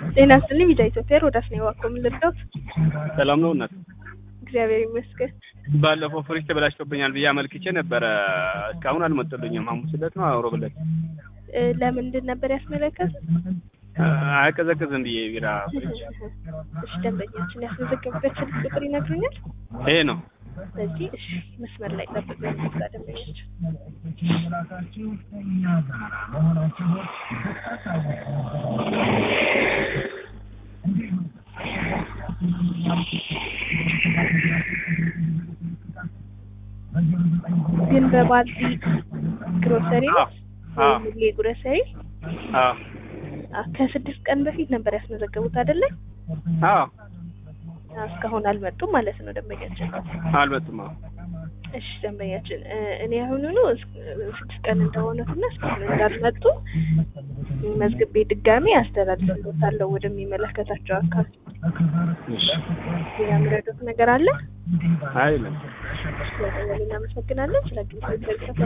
ጤና ይስጥልኝ ቪዛ ኢትዮጵያ ሮዳስ ነው የዋኮ ምን ልርዳዎት? ሰላም ነው እናት? እግዚአብሔር ይመስገን። ባለፈው ፍሪጅ ተበላሽቶብኛል ብዬ አመልክቼ ነበረ። እስካሁን አልመጡልኝም። ሐሙስ ዕለት ነው አውሮ ብለት እ ለምንድን ነበር ያስመለከት? አያቀዘቅዝም ብዬ ቢራ ፍሪጅ እሺ ደንበኛችን ያስመዘገቡበት ስልክ ቁጥር ይነግሩኛል? ይሄ ነው። ስለዚህ እሺ መስመር ላይ ጠብቁ ዛ ደንበኛችን ግን በባልዲ ግሮሰሪ ነው አዎ ሙሌ ግሮሰሪ አዎ አ- ከስድስት ቀን በፊት ነበር ያስመዘገቡት አይደለ? አዎ አ፣ እስካሁን አልመጡም ማለት ነው ደንበኛችን። አልመጡም። አዎ እሺ ደንበኛችን እ፣ እኔ አሁኑኑ እስ- ስድስት ቀን እንደሆኑትና እስካሁን እንዳልመጡ መዝግቤ ድጋሜ አስተላልፍልዎታለሁ ወደሚመለከታቸው አካል። እሺ። ሌላ የምረዱት ነገር አለ? አይልም። ስለደወሉ እናመሰግናለን። ስለ ግንኙነት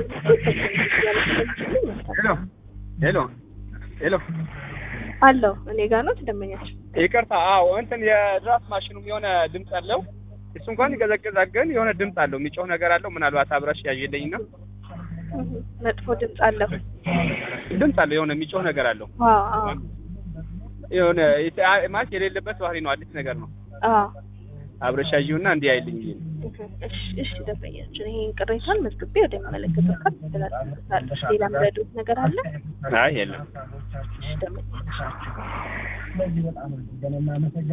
ሄሎ ሄሎ ሄሎ አለው እኔ ጋር ነው ደንበኛችን። ይቅርታ። አዎ እንትን የድራፍት ማሽኑም የሆነ ድምፅ አለው። እሱ እንኳን ይቀዘቅዛል፣ ግን የሆነ ድምፅ አለው፣ የሚጮህ ነገር አለው። ምናልባት አብረሽ ያዥልኝና እህ፣ መጥፎ ድምፅ አለው። ድምፅ አለው፣ የሆነ የሚጮህ ነገር አለው። አዎ አዎ የሆነ የተ- ማለት የሌለበት ባህሪ ነው፣ አዲስ ነገር ነው። አዎ አብረሽ ያዥውና እንዲህ አይልኝ ብዬ ነው። እህ፣ እሺ እሺ ደንበኛችን ይሄን ቅሬታን መዝግቤ ወደሚመለከተው አካል አስተላልፍልዎታለሁ። ሌላ የምረዱት ነገር አለ? አይ የለም። እሺ ደንበኛችን